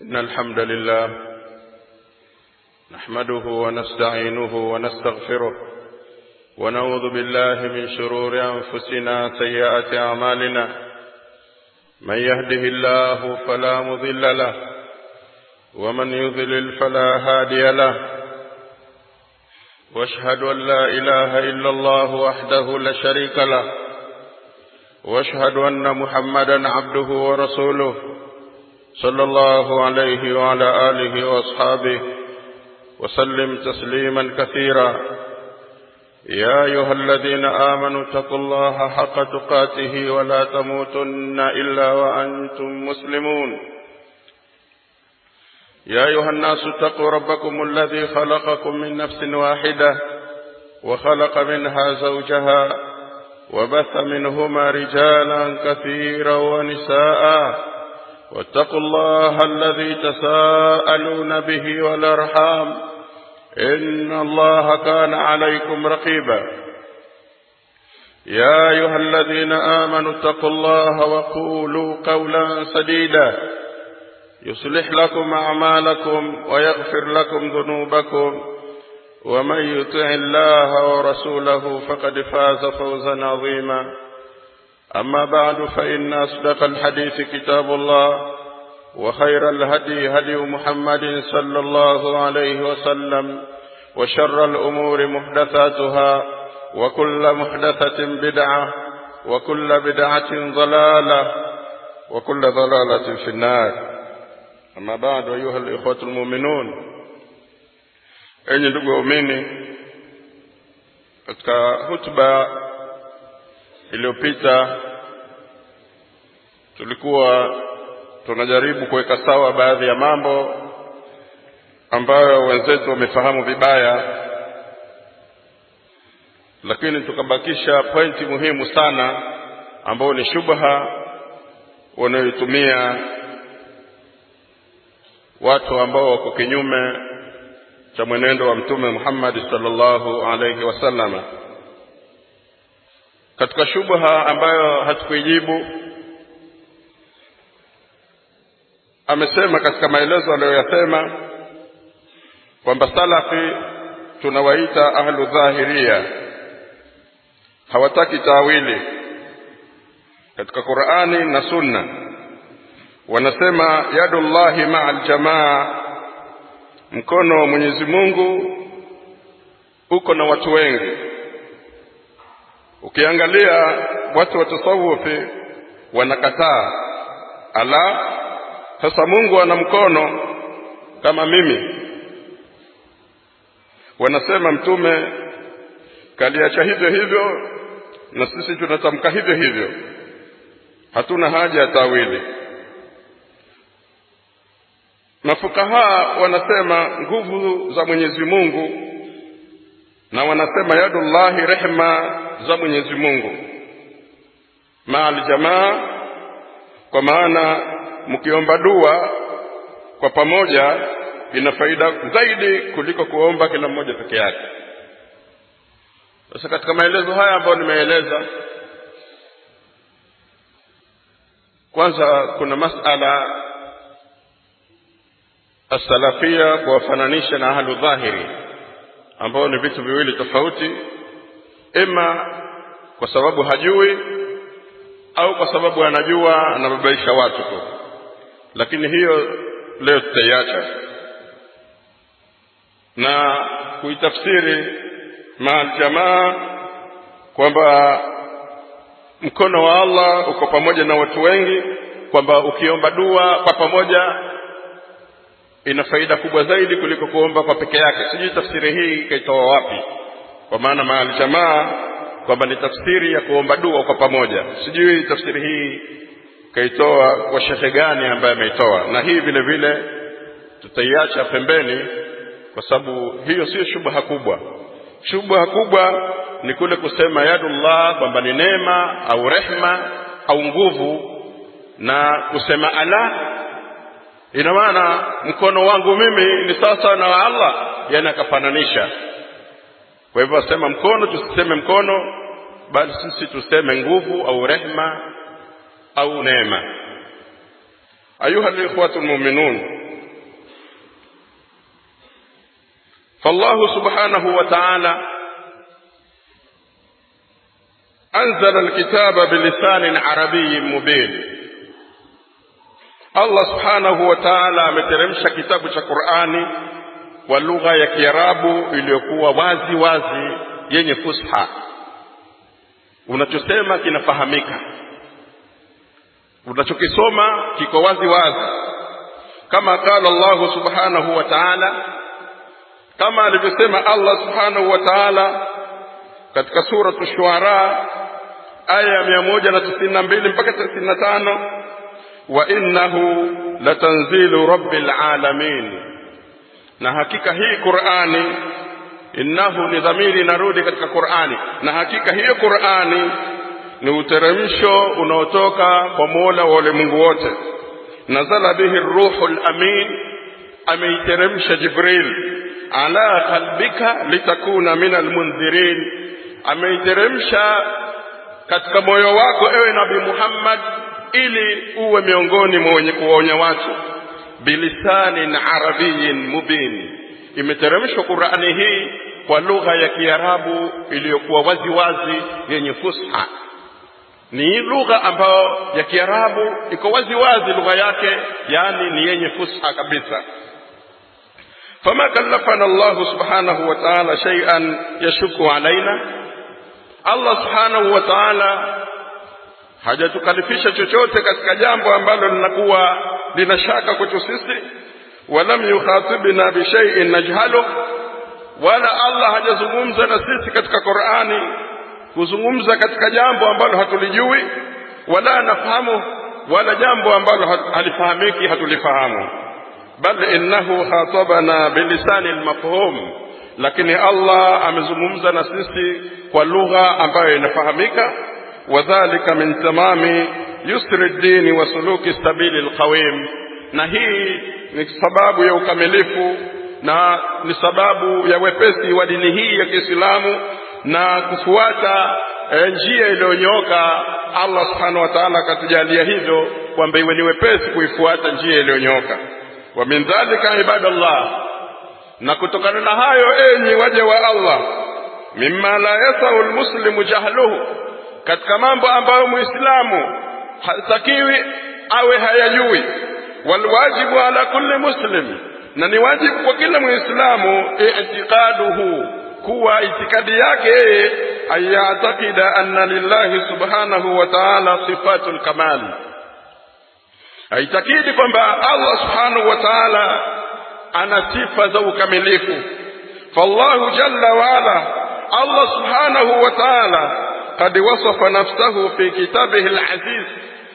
إن الحمد لله نحمده ونستعينه ونستغفره ونعوذ بالله من شرور أنفسنا سيئات أعمالنا من يهده الله فلا مضل له ومن يضلل فلا هادي له واشهد أن لا إله إلا الله وحده لا شريك له واشهد أن محمدا عبده ورسوله صلى الله عليه وعلى آله وأصحابه وسلم تسليما كثيرا يا أيها الذين آمنوا اتقوا الله حق تقاته ولا تموتن إلا وأنتم مسلمون يا أيها الناس اتقوا ربكم الذي خلقكم من نفس واحدة وخلق منها زوجها وبث منهما رجالا كثيرا ونساء واتقوا الله الذي تساءلون به والأرحام إن الله كان عليكم رقيبا يا أيها الذين آمنوا اتقوا الله وقولوا قولا سديدا يصلح لكم أعمالكم ويغفر لكم ذنوبكم ومن يطع الله ورسوله فقد فاز فوزا عظيما أما بعد فإن أصدق الحديث كتاب الله وخير الهدي هدي محمد صلى الله عليه وسلم وشر الأمور محدثاتها وكل محدثة بدعة وكل بدعة ضلالة وكل ضلالة في النار أما بعد أيها الإخوة المؤمنون enyi ndugu waumini katika hutuba iliyopita tulikuwa tunajaribu kuweka sawa baadhi ya mambo ambayo wenzetu wamefahamu vibaya lakini tukabakisha pointi muhimu sana ambayo ni shubha wanayoitumia watu ambao wako kinyume cha mwenendo wa mtume Muhammad sallallahu alayhi wasallama katika shubha ambayo hatukuijibu amesema katika maelezo aliyoyasema kwamba salafi tunawaita ahlu dhahiria hawataki tawili katika Qur'ani na Sunna wanasema yadullahi ma'al jamaa mkono wa Mwenyezi Mungu uko na watu wengi ukiangalia watu wa tasawufi wanakataa ala sasa Mungu ana mkono kama mimi wanasema mtume kaliacha hivyo hivyo na sisi tunatamka hivyo hivyo hatuna haja ya tawili mafukaha wanasema nguvu za Mwenyezi Mungu na wanasema yadullahi rehma za Mwenyezi Mungu maal jamaa kwa maana mkiomba dua kwa pamoja ina faida zaidi kuliko kuomba kila mmoja peke yake sasa katika maelezo haya ambayo nimeeleza kwanza kuna masala asalafia kuwafananisha na ahlu dhahiri ambao ni vitu viwili tofauti ima kwa sababu hajui au kwa sababu anajua anababaisha watu tu lakini hiyo leo tutaiacha na kuitafsiri maaljamaa kwamba mkono wa Allah uko pamoja na watu wengi kwamba ukiomba dua kwa pamoja ina faida kubwa zaidi kuliko kuomba kwa peke yake sijui tafsiri hii ikaitoa wapi kwa maana maaljamaa kwamba ni tafsiri ya kuomba dua kwa pamoja sijui tafsiri hii kaitoa kwa shekhe gani ambaye ameitoa na hii vile vile tutaiacha pembeni kwa sababu hiyo sio shubha kubwa shubha kubwa ni kule kusema yadullah kwamba ni neema au rehma au nguvu na kusema ala ina maana mkono wangu mimi ni sasa na wa Allah yani akafananisha kwa hivyo asema mkono tusiseme mkono bali sisi tuseme nguvu au rehma au neema ayuha likhwatu lmuminun فالله سبحانه وتعالى أنزل الكتاب بلسان عربي مبين Allah subhanahu wa ta'ala ameteremsha kitabu cha Qur'ani kwa lugha ya Kiarabu iliyokuwa wazi wazi yenye fusha. Unachosema kinafahamika, unachokisoma kiko wazi wazi, kama qala Allah subhanahu wa ta'ala, kama alivyosema Allah subhanahu wa ta'ala katika suratu Shuara aya ya mia moja na tisini na mbili mpaka tisini na tano wa innahu latanzilu rabbil alamin, na hakika hii Qur'ani, innahu ni dhamiri inarudi katika Qur'ani, na hakika hiyo Qur'ani ni uteremsho unaotoka kwa Mola wa ulimwengu wote. Nazala bihi ruhul amin, ameiteremsha Jibril ala qalbika litakuna min almundhirin, ameiteremsha katika moyo wako ewe Nabii Muhammad ili uwe miongoni mwa wenye kuwaonya watu bilisanin arabiyin mubin imeteremshwa qurani hii kwa lugha ya kiarabu iliyokuwa wazi wazi yenye fusha ni lugha ambayo ya kiarabu iko wazi wazi lugha yake yani ni yenye fusha kabisa fama kallafana llahu subhanahu wa taala shaian yashuku alaina allah subhanahu wa taala hajatukalifisha chochote katika jambo ambalo linakuwa lina shaka kwetu sisi walam yukhatibna bishaiin najhaluh wala allah hajazungumza na sisi katika qurani kuzungumza katika jambo ambalo hatulijui wala nafahamu wala jambo ambalo halifahamiki hatulifahamu bal innahu khatabana bilisani lmafhum lakini allah amezungumza na sisi kwa lugha ambayo inafahamika wadhalika min tamami yusri ddini wa suluki sabili lqawim na hii ni sababu ya ukamilifu na ni sababu ya wepesi wa dini hii ya kiislamu na kufuata e, njia iliyonyooka allah subhanahu wa taala akatujalia hivyo kwamba iwe ni wepesi kuifuata njia iliyonyooka wa min dhalika ibadallah na kutokana na hayo enyi waja wa allah mima la yasau lmuslimu jahluhu katika mambo ambayo muislamu hatakiwi awe hayajui walwajibu ala kulli muslim na ni wajibu kwa kila muislamu itiqaduhu kuwa itikadi yake yeye ayatakida anna lillahi subhanahu wa ta'ala sifatul kamali aitakidi kwamba allah subhanahu wa ta'ala ana sifa za ukamilifu fallahu jalla waala allah subhanahu wa ta'ala قد وصف نفسه في كتابه العزيز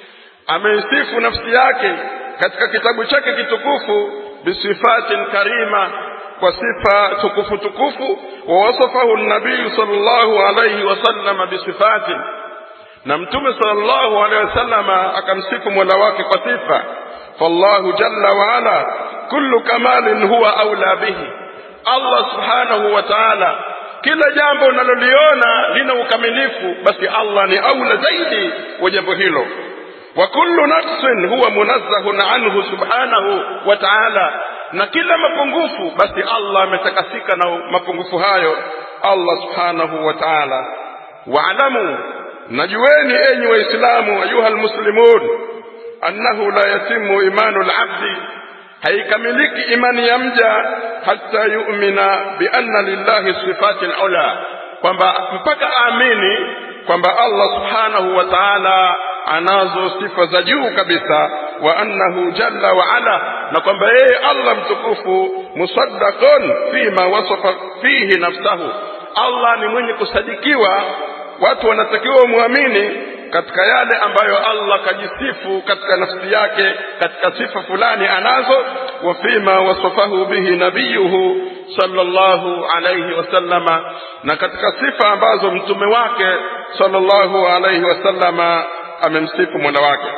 ameisifu nafsi yake katika kitabu chake kitukufu bisifatin karima kwa sifa tukufu tukufu wawasafahu nabiyu sallallahu alayhi wasallama bisifatin na mtume sallallahu alayhi wasallama akamsifu mola wake kwa sifa fallahu jalla waala kullu kamalin huwa aula bihi allah subhanahu wa taala kila jambo unaloliona lina ukamilifu basi allah ni aula zaidi wa jambo hilo wa kullu naqsin huwa munazzahun anhu subhanahu wa ta'ala na kila mapungufu basi allah ametakasika na mapungufu hayo allah subhanahu wa ta'ala waalamu najueni enyi waislamu ayuha lmuslimun annahu la yatimu imanu labdi haikamiliki imani ya mja hata yu'mina bianna lillahi sifati alula kwamba mpaka aamini kwamba allah subhanahu wa ta'ala anazo sifa za juu kabisa wa annahu jalla wa ala na kwamba yeye allah mtukufu musaddaqun fima wasafa fihi nafsahu allah ni mwenye kusadikiwa watu wanatakiwa wamwamini katika yale ambayo allah kajisifu katika nafsi yake katika sifa fulani anazo wa fima wasafahu bihi nabiyuhu sallallahu alayhi wasallama na katika sifa ambazo mtume wake sallallahu alayhi wasallama amemsifu mola wake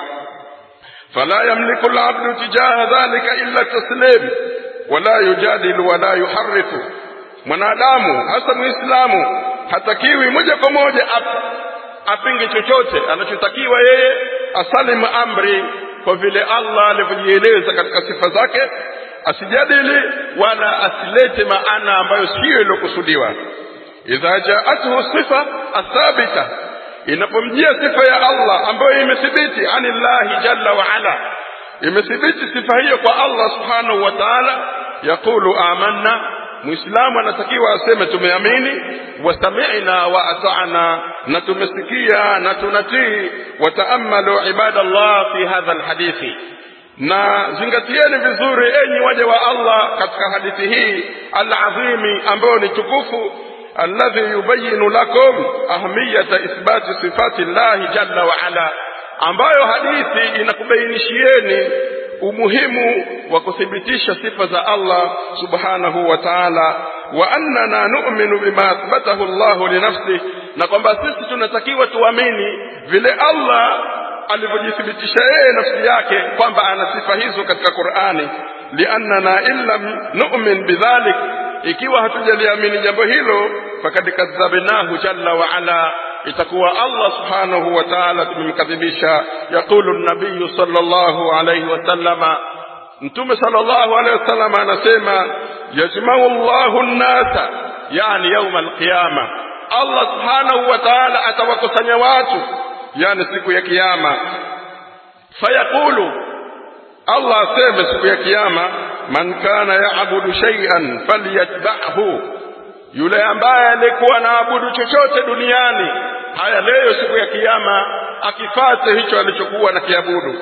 fala yamliku labdu tijaha dhalika illa taslim wala yujadilu wala yuharifu mwanadamu hasa muislamu hatakiwi moja kwa moja apinge chochote anachotakiwa yeye asalimu amri kwa vile allah alivyojieleza katika sifa zake asijadili wala asilete maana ambayo siyo iliyokusudiwa idha jaathu sifa athabita inapomjia sifa ya Allah ambayo imethibiti anillahi jalla wa ala imethibiti sifa hiyo kwa Allah subhanahu wa ta'ala yaqulu amanna muislamu anatakiwa aseme tumeamini wasami'na wa ata'na na tumesikia na tunatii wataamalu ibadallah fi hadha alhadithi na zingatieni vizuri enyi waja wa Allah katika hadithi hii alazimi ambayo ni tukufu alladhi yubayinu lakum ahmiyata ithbati sifati llahi jalla wa ala ambayo hadithi inakubainishieni umuhimu wa kuthibitisha sifa za Allah subhanahu wa ta'ala wa annana nu'minu bima athbatahu Allah li nafsi na kwamba sisi tunatakiwa tuamini vile Allah alivyojithibitisha yeye nafsi yake kwamba ana sifa hizo katika Qur'ani liannana illam nu'min bidhalik ikiwa hatujaliamini jambo hilo fakad kadhabnahu jalla wa ala itakuwa Allah subhanahu wa ta'ala tumemkadhibisha yaqulu an-nabiy sallallahu alayhi wasallama mtume sallallahu alayhi wasallama anasema yajma'u Allahu an-nasa yani yawm al-qiyama Allah subhanahu wa ta'ala atawakusanya watu yani siku ya kiyama fayaqulu Allah aseme siku ya kiyama man kana ya'budu shay'an falyatba'hu yule ambaye alikuwa anaabudu chochote duniani haya leo siku ya kiyama akifate hicho alichokuwa na kiabudu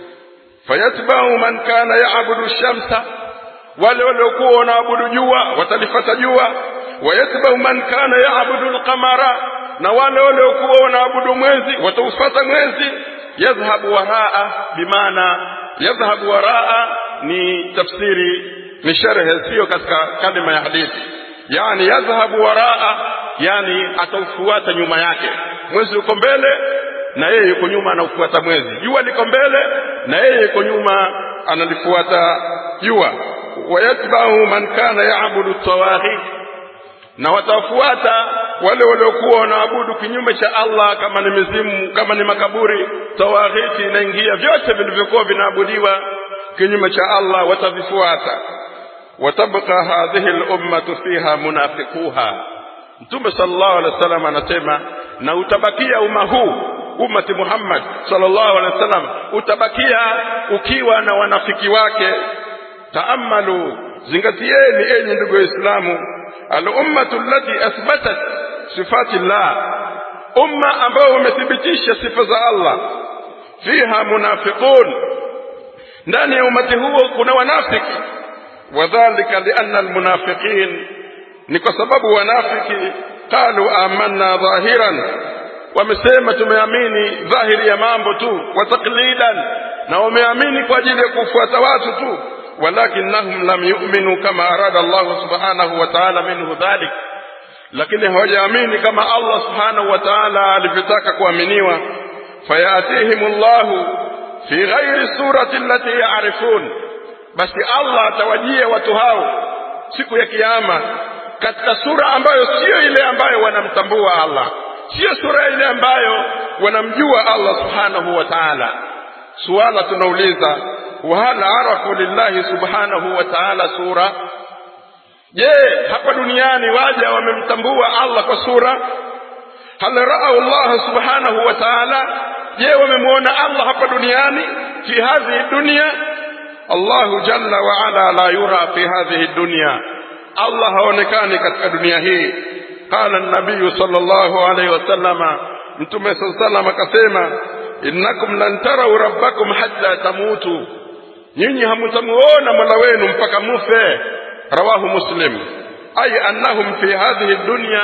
fayatba'u man kana ya'budu shamsa wale waliokuwa wanaabudu jua watalifata jua wayatba'u man kana ya'budu al-qamara na wale waliokuwa wanaabudu mwezi wataufata mwezi yadhhabu waraa bimaana yadhhabu waraa ni tafsiri ni sharhe sio katika kalima ya hadithi yani yadhhabu waraa yani ataufuata nyuma yake mwezi uko mbele na yeye yuko nyuma anaufuata mwezi jua liko mbele na yeye yuko nyuma analifuata jua wayatba'u man kana ya'budu tawaghit na watafuata wale waliokuwa wanaabudu kinyume cha Allah kama ni mizimu kama ni makaburi tawaghiti inaingia vyote vilivyokuwa vinaabudiwa kinyume cha Allah watavifuata watabqa hadhihi al-ummatu fiha munafiquha Mtume sallallahu alaihi wasallam anasema na utabakia umma huu ummati Muhammad sallallahu alaihi wasallam utabakia ukiwa na wanafiki wake taamalu zingatieni enyi ndugu waislamu al-ummatu allati athbatat sifati Allah umma ambao umethibitisha sifa za Allah fiha munafiqun ndani ya umati huo kuna wanafiki wadhālika lianna almunafiqin ni kwa sababu wanafiki qalu amanna dhahiran wamesema tumeamini dhahiri ya mambo tu wa taqlidan na wameamini kwa ajili ya kufuata watu tu walakinnahum lam yu'minu kama arada Allah subhanahu wa ta'ala minhu dhalik lakini hawajaamini kama Allah subhanahu wa ta'ala alivyotaka kuaminiwa fayatihim Allah fi ghairi surati allati ya'rifun basi Allah atawajia watu hao siku ya kiyama katika sura ambayo sio ile ambayo wanamtambua Allah sio sura ile ambayo wanamjua Allah subhanahu wa ta'ala suala tunauliza وهل عرفوا لله سبحانه وتعالى sura je hapa duniani waja wamemtambua Allah kwa sura hal ra'au Allah subhanahu wa ta'ala je wamemwona Allah hapa duniani fi hadhihi dunya Allah jalla wa ala la yura fi hadhihi dunya Allah haonekani katika dunia hii qala an-nabiy sallallahu alayhi wasallama mtume sallallahu alayhi wasallam akasema innakum lan tarau rabbakum hatta tamutu nyinyi hamtamuona mola wenu mpaka mufe rawahu muslim ay annahum fi hadhihi dunya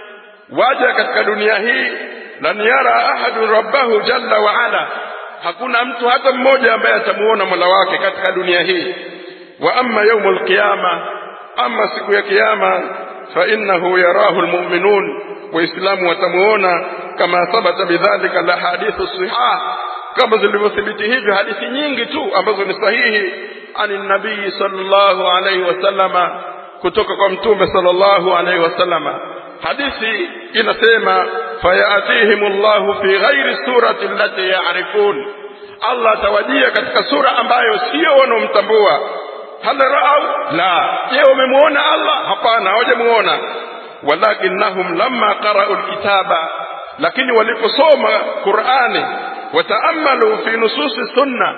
waja katika dunia hii lan yara ahadun rabbahu jalla wa ala hakuna mtu hata mmoja ambaye atamuona mola wake katika dunia hii wa amma yaumul qiyama ama siku ya kiyama fa innahu yarahu almu'minun waislamu watamuona kama thabata bidhalika alahadithu sihah kama zilivyothibiti hivyo hadithi nyingi tu ambazo ni sahihi ani nabii sallallahu alaihi wasallama kutoka kwa mtume sallallahu alaihi wasallama hadithi inasema fayatihim Allahu fi ghairi surati allati ya'rifun Allah atawajia katika sura ambayo sio wanaomtambua hal raau la je wamemuona allah hapana hawajamuona walakinnahum lamma qara'u alkitaba lakini waliposoma qurani wataamalu fi nususi sunna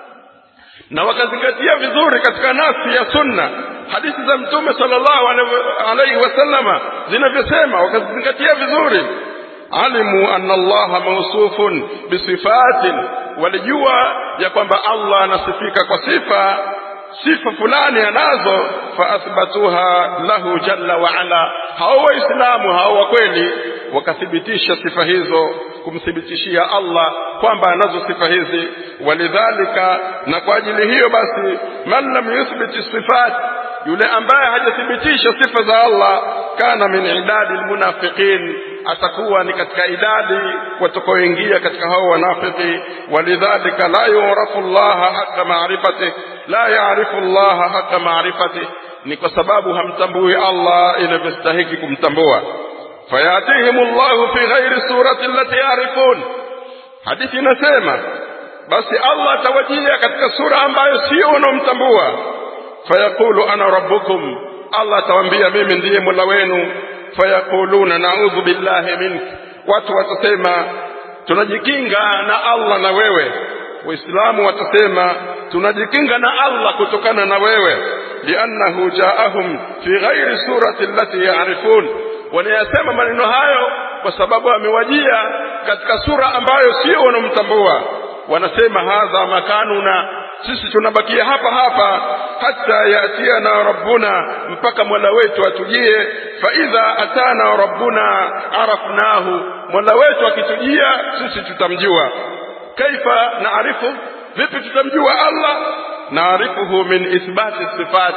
na wakazingatia vizuri katika nafsi ya sunna hadithi za mtume sallallahu alaihi wasallama zinavyosema wakazingatia vizuri alimu anna allaha mausufun bisifatin walijua ya kwamba allah anasifika kwa sifa sifa fulani anazo faathbatuha lahu jalla waala hao waislamu hao wa kweli wakathibitisha sifa hizo kumthibitishia allah kwamba anazo sifa hizi walidhalika na kwa ajili hiyo basi man lam yuthbiti sifat yule ambaye hajathibitisha sifa za allah kana min idadi lmunafiqin atakuwa ni katika idadi watakaoingia katika hao wanafiki walidhalika la yurafu llaha haqa maarifatih la yarifu llaha haqa maarifatih ni kwa sababu hamtambui allah inavyostahiki kumtambua fayatihim llahu fi ghairi surati allati yarifun hadithi inasema basi allah atawajia katika sura ambayo sio wanaomtambua fayaqulu ana rabbukum allah atawambia mimi ndiye mola wenu fayaquluna naudhu billahi mink watu watasema tunajikinga na allah na wewe waislamu watasema tunajikinga na allah kutokana na wewe liannahu jaahum fi ghairi surati allati yarifun wanayasema maneno hayo kwa sababu amewajia katika sura ambayo sio wanamtambua wanasema hadha makanuna sisi tunabakia hapa hapa hata yatiana rabbuna mpaka mola wetu atujie faidha atana rabbuna arafnahu mola wetu akitujia sisi tutamjua kaifa naarifu vipi tutamjua allah naarifuhu min ithbati sifat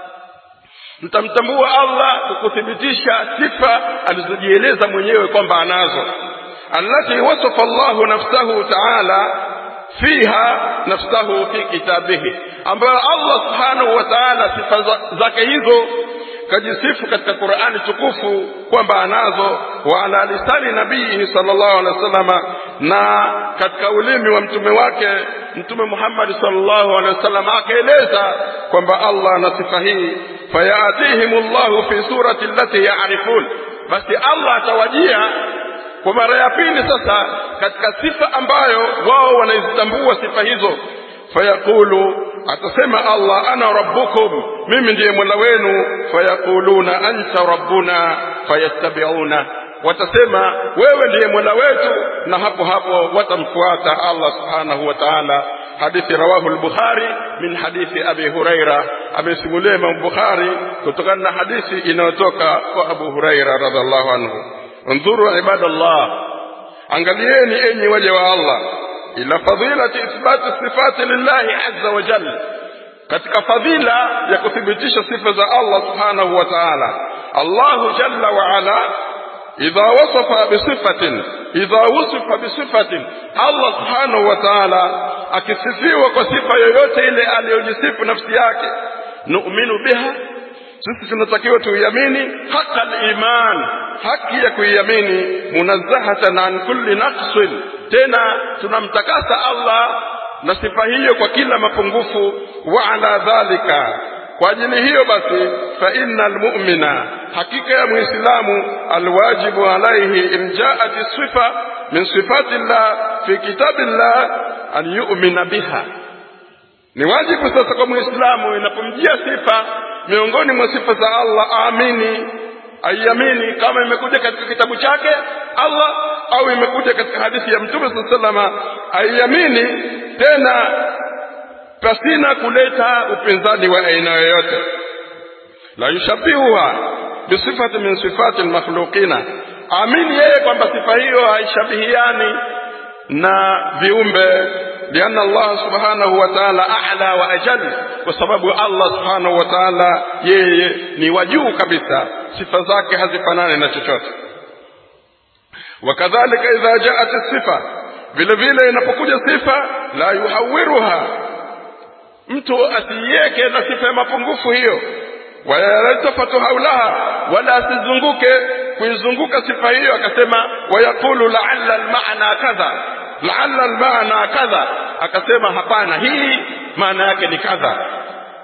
tutamtambua allah kwa kuthibitisha sifa alizojieleza mwenyewe kwamba anazo allati wasafa llahu nafsahu taala fiha nafsahu fi kitabihi ambayo allah subhanahu wa taala sifa zake hizo kajisifu katika qurani tukufu kwamba anazo wa ala lisani nabiyihi sallallahu alaihi wasallama na katika ulimi wa mtume wake mtume muhammadi sallallahu alaihi wasallam akaeleza kwamba allah ana sifa hii fayatihim llahu fi surati allati yarifun basi allah atawajia kwa mara ya pili sasa katika sifa ambayo wao wanaizitambua sifa hizo fayaqulu atasema allah ana rabbukum mimi ndiye mola wenu fayaquluna anta rabbuna fayattabiuna watasema wewe ndiye mola wetu na hapo hapo watamfuata allah subhanahu wa taala hadithi rawahu lbukhari min hadithi abi huraira amesimulia imam bukhari kutokana na hadithi inayotoka kwa abu huraira radiallahu anhu انظروا عباد الله angalieni enyi waja wa allah ila fadilati ithbati sifati lillahi azza wa jalla katika fadhila ya kuthibitisha sifa za allah subhanahu wa taala allahu jalla wa ala idha wasafa bisifatin idha wusifa bisifatin allah subhanahu wa taala akisifiwa kwa sifa yoyote ile aliyojisifu nafsi yake nu'minu biha sisi tunatakiwa tuiamini haqa liman haki ya kuiamini munazzahatan an kulli naqsin tena tunamtakasa allah na sifa hiyo kwa kila mapungufu wa ala dhalika kwa ajili hiyo basi fa inna almu'mina hakika ya muislamu alwajibu alaihi in jaat sifa min sifati llah fi kitabi llah an yu'mina biha ni wajibu sasa kwa muislamu inapomjia sifa miongoni mwa sifa za allah aamini aiamini kama imekuja katika kitabu chake allah au imekuja katika hadithi ya mtume saa salama aiamini tena pasina kuleta upinzani wa aina yoyote la yushabihuha bisifati min sifati lmakhluqina amini yeye kwamba sifa hiyo haishabihiani na viumbe lianna allah subhanahu wa taala ala wa ajal kwa sababu allah subhanahu wa taala yeye ni wa juu kabisa sifa zake hazifanani na chochote wakadhalika idha jaat sifa vile vile inapokuja sifa la yuhawiruha mtu asiiweke na sifa ya mapungufu hiyo wayaltafatu haulaha wala asizunguke kuizunguka sifa hiyo akasema wayaqulu laalla almaana kadha laalla almaana kadha akasema hapana hii maana yake ni kadha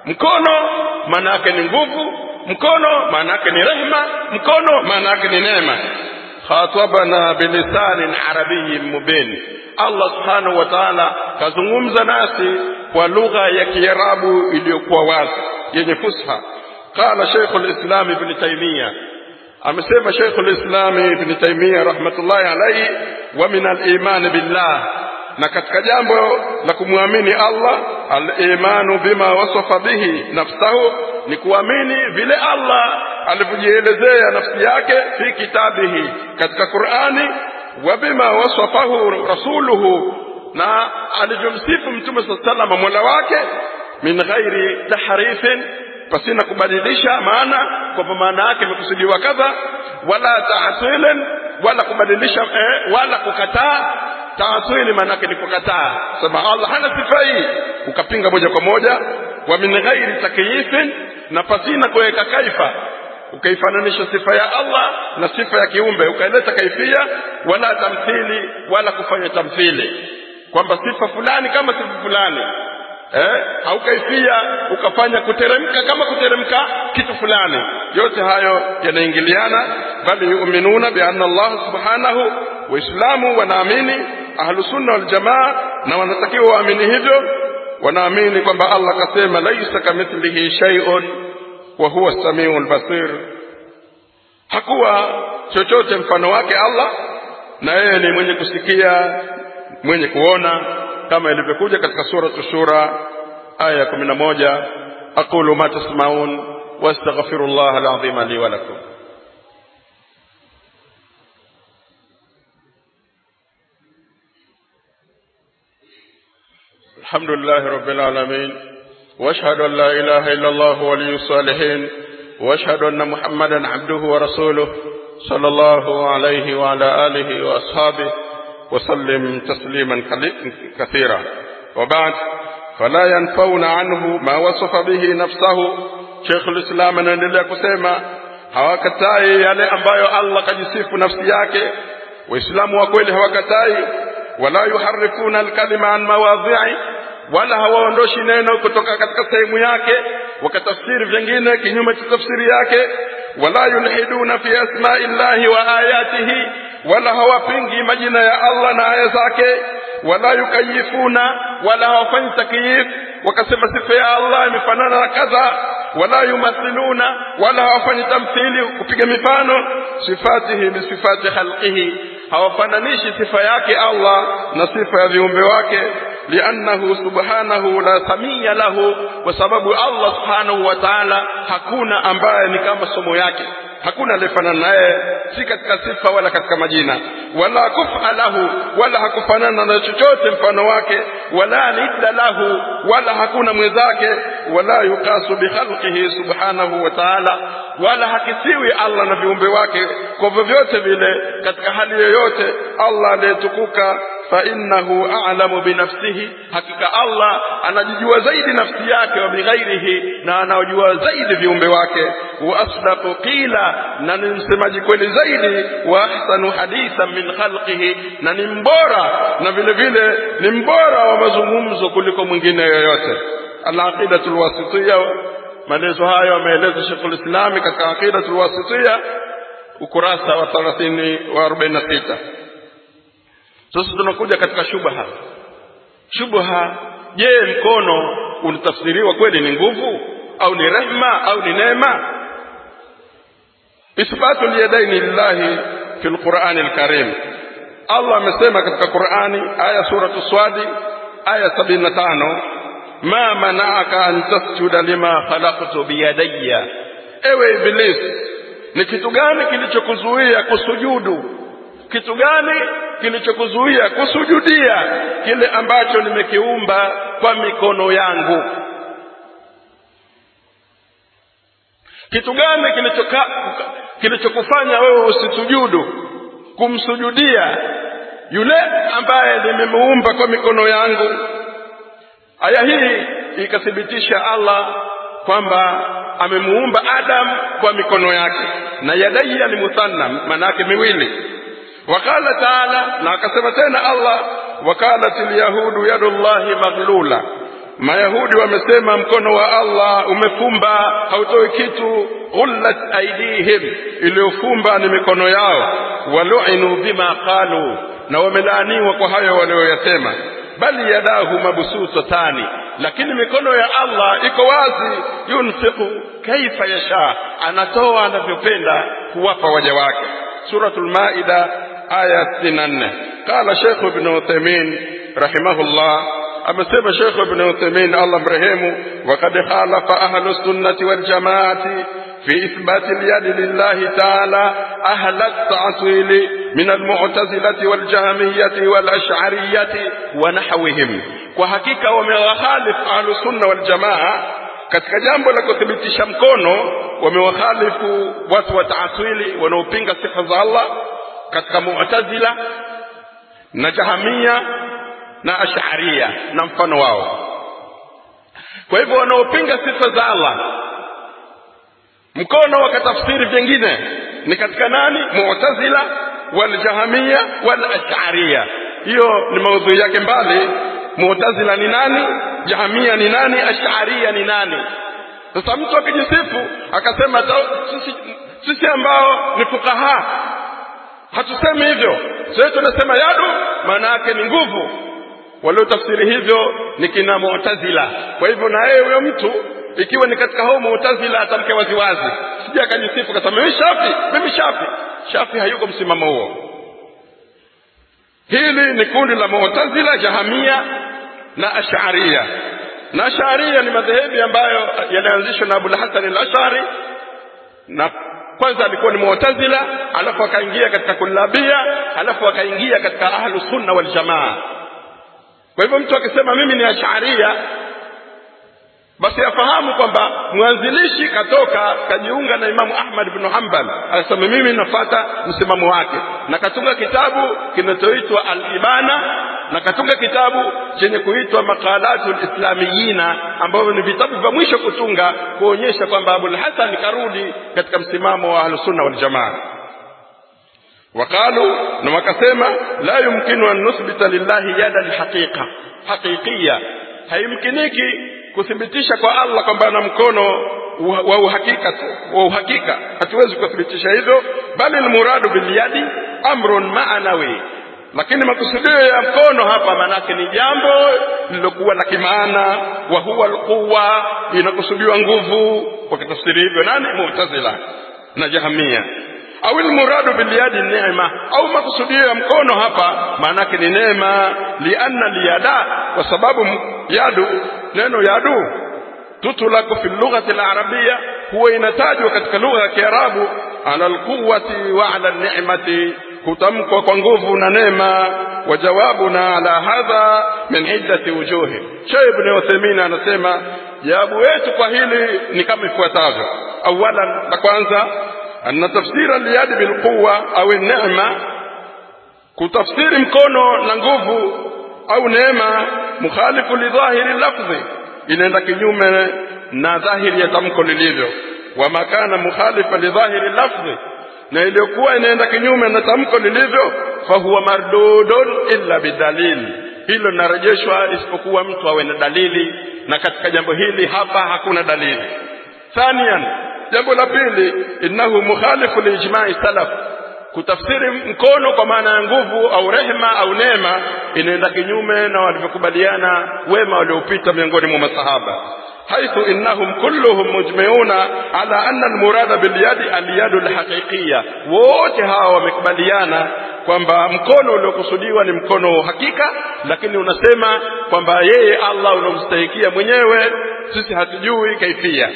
mkono maana yake ni nguvu mkono maana yake ni rehma mkono maana yake ni neema khatabana bilisanin arabiyin mubin allah subhanahu wa taala kazungumza nasi kwa lugha ya kiarabu iliyokuwa wazi yenye fusha qala sheikhu lislam ibni taimia amesema sheikhu lislami ibni taimia rahmatullahi alaihi wa min alimani billah na katika jambo la kumwamini allah alimanu bima wasafa bihi nafsahu ni kuamini vile allah alivyojielezea nafsi yake fi kitabihi katika qurani wa bima wasafahu rasuluhu na alivyomsifu mtume saa salama mola wake min ghairi tahrifin pasina kubadilisha maana kwamba maana yake imekusudiwa kadha wala tahsilin wala kubadilisha eh, wala kukataa taasili maana yake ni kukataa sema allah hana sifa hii ukapinga moja kwa moja wa min ghairi takyifin na pasina kuweka kaifa ukaifananisha sifa ya allah na sifa ya kiumbe ukaileta kaifia wala tamthili wala kufanya tamthili kwamba sifa fulani kama sifa fulani eh, au kaifia ukafanya kuteremka kama kuteremka kitu fulani yote hayo yanaingiliana bali yuminuna bianna allah subhanahu waislamu wanaamini ahlusunna waljamaa na wanatakiwa waamini hivyo wanaamini kwamba allah akasema laisa kamithlihi shaiun wa huwa samiu lbasir hakuwa chochote mfano wake allah na yeye ni mwenye kusikia mwenye kuona kama ilivyokuja katika suratu shura aya ya kumi na moja aqulu ma tasmaun wastaghfiru llah alazima li walakum الحمد لله رب العالمين واشهد ان لا اله الا الله ولي الصالحين واشهد ان محمدا عبده ورسوله صلى الله عليه وعلى اله واصحابه وسلم تسليما كثيرا وبعد فلا ينفون عنه ما وصف به نفسه شيخ الاسلام anaendelea kusema hawakatai yale ambayo allah kajisifu nafsi yake waislamu wa kweli hawakatai wala yuharifuna alkalima an mawadhi'i wala hawaondoshi neno kutoka katika sehemu yake wakatafsiri vingine kinyume cha tafsiri yake wala yulhiduna fi asma'i llahi wa ayatihi wala hawapingi majina ya Allah na aya zake wala yukayifuna wala hawafanyi takyif wakasema sifa ya Allah imefanana na kadha wala yumathiluna wala hawafanyi tamthili kupiga mifano sifatihi bisifati khalqihi hawafananishi sifa yake Allah na sifa ya viumbe wake liannahu subhanahu la samia lahu kwa sababu Allah subhanahu wa ta'ala hakuna ambaye ni kama somo yake hakuna aliyefanana naye si katika sifa wala katika majina wala kufa lahu wala hakufanana na chochote mfano wake wala nidda lahu wala hakuna mwenzake wala yukasu bikhalqihi subhanahu wa ta'ala wala hakisiwi Allah na viumbe wake kwa vyovyote vile katika hali yoyote Allah aliyetukuka fa innahu a'lamu binafsihi hakika Allah anajijua zaidi nafsi yake wa bighairihi na anaojua zaidi viumbe wake wa asdaqu qila na ni msemaji kweli zaidi wa ahsanu hadithan min khalqihi na ni mbora na vile vile ni mbora wa mazungumzo kuliko mwingine yoyote al-aqidatul wasitiyya maelezo hayo ameeleza Sheikhul Islami katika aqidatul wasitiyya ukurasa wa 30 wa 46 sasa tunakuja katika shubha shubha je mkono unatafsiriwa kweli ni nguvu au ni rehma au ni neema ithbatu liyadaini lillahi fi lqurani lkarim allah amesema katika qurani aya suratu swadi aya sabini na tano ma manaaka an tasjuda lima khalaqtu biyadayya ewe iblis ni kitu gani kilichokuzuia kusujudu kitu gani kilichokuzuia kusujudia kile ambacho nimekiumba kwa mikono yangu kitu gani kilichoka kilichokufanya wewe usisujudu kumsujudia yule ambaye nimemuumba kwa mikono yangu aya hii ikathibitisha Allah kwamba amemuumba Adam kwa mikono yake na yadaiya ni muthanna maana yake miwili wakala taala na akasema tena Allah wakalat alyahudu yadullahi maghlula mayahudi wamesema mkono wa allah umefumba hautoi kitu ghullat aidihim iliyofumba ni mikono yao waluinu bima qalu na wamelaaniwa kwa hayo walioyasema bali yadahu mabsutatani lakini mikono ya allah iko wazi yunfiqu kaifa yasha anatoa anavyopenda kuwapa waja wake suratul maida aya 64 qala sheikh ibn uthaymin rahimahullah amesema Sheikh Ibn Uthaymeen Allah mrehemu waqad khalafa ahlu sunnati wal jamaati في إثبات اليد لله تعالى أهل التعطيل من المعتزلة والجهمية والأشعرية ونحوهم وحقيقة ومخالف أهل السنة والجماعة katika jambo la kuthibitisha mkono wamewakhalifu watu wa taaswili wanaopinga sifa za Allah katika mu'tazila na jahamia na ash'aria na mfano wao kwa hivyo wanaopinga sifa za Allah mkono wakatafsiri vingine ni katika nani mu'tazila waljahamia walash'aria hiyo ni maudhui yake mbali mu'tazila ni nani jahamia ni nani ash'aria ni nani sasa mtu akijisifu akasema sisi, sisi ambao ni fukaha hatusemi hivyo sisi tunasema yadu maana yake ni nguvu waliotafsiri hivyo ni kina mu'tazila kwa hivyo na yeye huyo mtu ikiwa ni katika hao mu'tazila atamke waziwazi sija akajisifu kasema mimi shafi mimi shafi shafi hayuko msimamo huo hili ni kundi la mu'tazila jahamia na ash'aria na ash'aria ni madhehebu ambayo yalianzishwa na Abu Hasan al-Ash'ari na kwanza alikuwa ni mu'tazila alafu akaingia katika kullabia alafu akaingia katika ahlus sunna wal jamaa kwa hivyo mtu akisema mimi ni ash'aria basi afahamu kwamba mwanzilishi katoka kajiunga na Imamu Ahmad bin Hanbal akasema mimi nafata msimamo wake na katunga kitabu kinachoitwa Al-Ibana na katunga kitabu chenye kuitwa Maqalatul Islamiyina ambavyo ni vitabu vya mwisho kutunga kuonyesha kwamba Abul Hasan karudi katika msimamo wa Ahlus-Sunna wal Jamaa وقالوا na wakasema la yumkinu an nuthbita lillahi yada alhaqiqa haqiqiyya haimkiniki kuthibitisha kwa Allah kwamba ana mkono wa uhakika wa uhakika hatuwezi kuthibitisha hivyo bali almuradu bilyadi amrun ma'nawi lakini makusudio ya mkono hapa manake ni jambo lililokuwa la kimaana wa huwa alquwa inakusudiwa nguvu kwa kitafsiri hivyo nani mu'tazila na jahamia au almuradu bilyadi neema au makusudio ya mkono hapa maanake ni neema lianna liyada kwa sababu yadu neno yadu tutulaku fi lughati alarabia huwa inatajwa katika lugha ya kiarabu ala alquwati wa ala ni'mati kutamkwa kwa nguvu na neema wajawabuna ala hadha min iddati wujuhi Sheikh Ibn Uthaymeen anasema jawabu yetu kwa hili ni kama ifuatavyo awalan la kwanza أن تفسير اليد بالقوة أو النعمة كتفسير mkono na nguvu au neema mukhalifu lidhahiri lafzi inaenda kinyume na dhahiri ya tamko lilivyo wama kana mukhalifa lidhahiri lafzi na iliyokuwa inaenda kinyume na tamko lilivyo fahuwa mardudun illa bidalil hilo linarejeshwa isipokuwa mtu awe na dalili na katika jambo hili hapa hakuna dalili thanian jambo la pili innahu mukhalifu liijma'i salaf kutafsiri mkono kwa maana ya nguvu au rehema au neema inaenda kinyume na walivyokubaliana wema waliopita miongoni mwa masahaba haithu innahum kulluhum mujmiuna ala anna almurada bilyadi alyadu alhaqiqiyya wote hawa wamekubaliana kwamba mkono uliokusudiwa ni mkono hakika lakini unasema kwamba yeye Allah unomstahikia mwenyewe sisi hatujui kaifia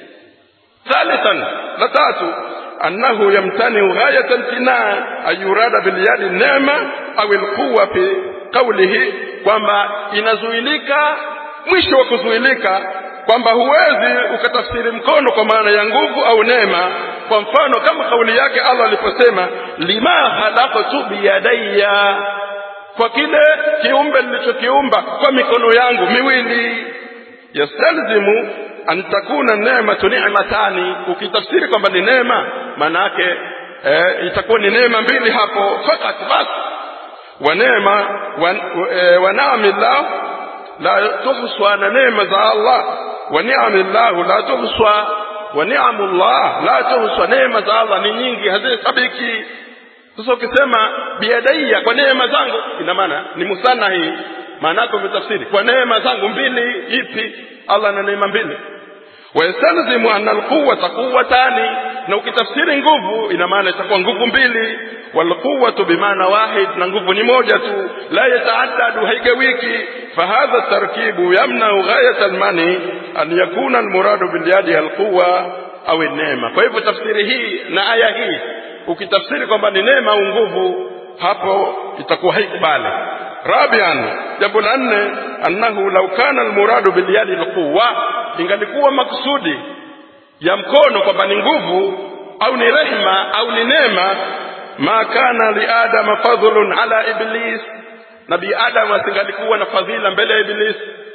ثالثا لتات أنه يمتنع غاية امتناع أن يراد باليد النعمة أو القوة في قوله kwamba inazuilika mwisho wa kuzuilika kwamba huwezi ukatafsiri mkono kwa maana ya nguvu au neema kwa mfano kama kauli yake Allah aliposema lima khalaqtu biyadayya kwa kile kiumbe nilichokiumba kwa mikono yangu miwili yastalzimu an takuna neematu ni'matani ukitafsiri kwamba ni neema maana yake eh, itakuwa ni neema mbili hapo fakat bas wa neema wa, e, wa naamillah la tuhswa na neema za Allah wa ni'amillahu la tuhswa wa ni'amullah la tuhswa neema za Allah ni nyingi hazihesabiki sasa ukisema biadaiya kwa neema zangu ina maana ni musana hii maana yake umetafsiri kwa neema zangu mbili ipi Allah ana neema mbili wayastalzimu anna alquwwata quwwatani na ukitafsiri nguvu ina maana itakuwa nguvu mbili walquwwatu bimaana wahid na nguvu ni moja tu la yataaddadu haigawiki fahadha tarkibu yamnau ghayat almani an yakuna almuradu bilyadi alquwa au neema kwa hivyo tafsiri hii na aya hii ukitafsiri kwamba ni neema au nguvu hapo itakuwa haikubali rabian jambo la nne annahu law kana almuradu bilyadi alquwa ingalikuwa makusudi ya mkono kwamba ni nguvu au ni rehma au ni neema ma kana liadama fadhlun ala iblis nabii adam asingalikuwa na fadhila mbele ya iblis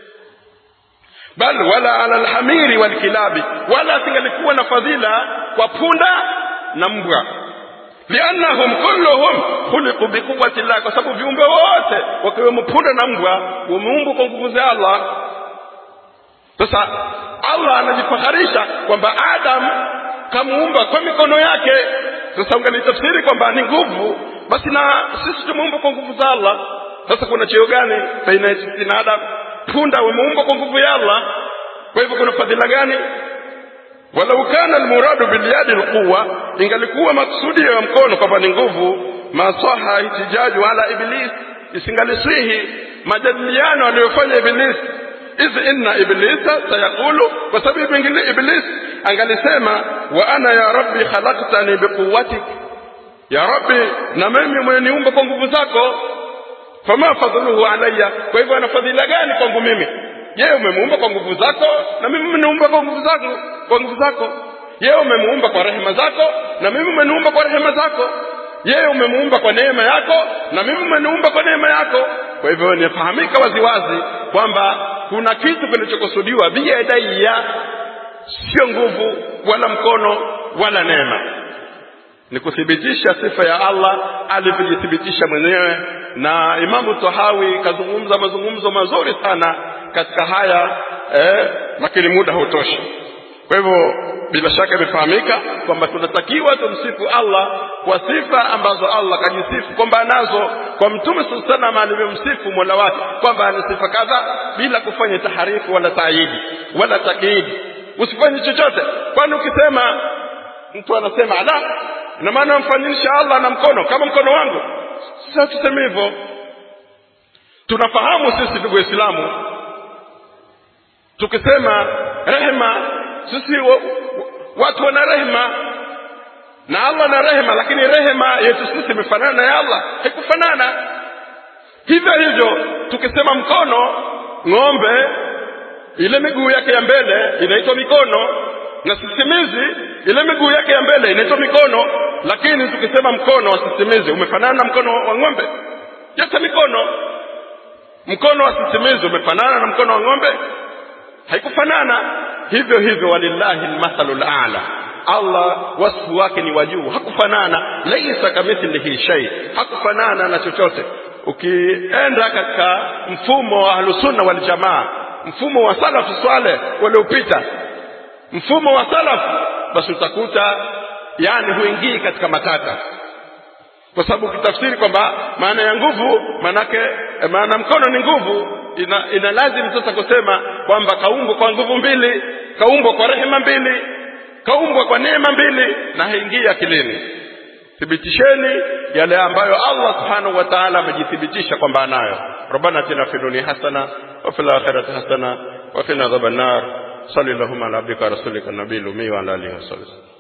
bal wala ala alhamiri walkilabi wala asingalikuwa na fadhila kwa punda na mbwa liannahum kulluhum khuliqu biquwwati llah kwa sababu viumbe wote wakiwemo punda na mbwa wameumbwa kwa nguvu za Allah sasa Allah anajifaharisha kwamba Adam kamuumba kwa mikono yake sasa ungalitafsiri kwamba ni nguvu basi na sisi tumeumbwa kwa nguvu za Allah sasa kuna cheo gani baina ya sisi na Adam punda wameumbwa kwa nguvu ya Allah kwa hivyo kuna fadhila gani walau kana almuradu bilyadi alquwa ingalikuwa maksudi ya mkono kwamba ni nguvu masaha ihtijaju ala iblis isingalisihi majadiliano aliyofanya iblis idh inna iblisa sayaqulu kwa sababu pengine iblis angalisema wa ana ya rabbi khalaqtani biquwwatik ya rabbi na mimi umeniumba kwa nguvu zako fama fadhluhu alayya kwa hivyo ana fadhila gani kwangu mimi yeye umemuumba kwa nguvu zako na mimi umeniumba kwa nguvu zako kwa nguvu zako yeye umemuumba kwa rehema zako na mimi umeniumba kwa rehema zako yeye umemuumba kwa neema yako na mimi umeniumba kwa neema yako kwa hivyo inafahamika waziwazi kwamba kuna kitu kilichokusudiwa biyadaiya sio nguvu wala mkono wala neema ni kuthibitisha sifa ya Allah alivyojithibitisha mwenyewe na Imamu Tahawi kazungumza mazungumzo mazuri sana katika haya eh, lakini muda hautoshi kwa hivyo bila shaka imefahamika kwamba tunatakiwa tumsifu Allah kwa sifa ambazo Allah kajisifu kwamba anazo kwa mtume sallallahu alaihi wasallam alivyomsifu Mola wake kwamba ana sifa kadha bila kufanya taharifu wala taidi wala takiidi usifanye chochote kwani ukisema mtu anasema ala ina maana amfanyisha Allah na mkono kama mkono wangu sasa tuseme hivyo tunafahamu sisi ndugu waislamu tukisema rehema sisi wa, watu wana rehema na Allah na rehema lakini rehema yetu sisi imefanana na ya Allah haikufanana hivyo hivyo tukisema mkono ng'ombe ile miguu yake ya mbele inaitwa mikono na sisimizi ile miguu yake ya mbele inaitwa mikono lakini tukisema mkono wa sisimizi umefanana na mkono wa ng'ombe yote mikono mkono wa sisimizi umefanana na mkono wa ng'ombe haikufanana hivyo hivyo walillahi almathalu ala Allah wasfu wake ni wa juu hakufanana laisa kamithlihi shay hakufanana na chochote ukienda katika mfumo wa ahlusunna wal jamaa mfumo wa salafu swale waliopita mfumo wa salafu basi utakuta yani huingii katika matata kwa sababu ukitafsiri kwamba maana ya nguvu maanake maana mkono ni nguvu ina, ina lazim sasa kusema kwamba kaumbwa kwa nguvu mbili kaumbwa kwa rehema mbili kaumbwa kwa neema mbili na haingii akilini thibitisheni yale ambayo Allah subhanahu wa ta'ala amejithibitisha kwamba anayo rabbana atina fid dunya hasana wa fil akhirati hasana wa qina adhaban nar sallallahu ala abdika rasulika nabiyil ummi wa ala alihi wasallam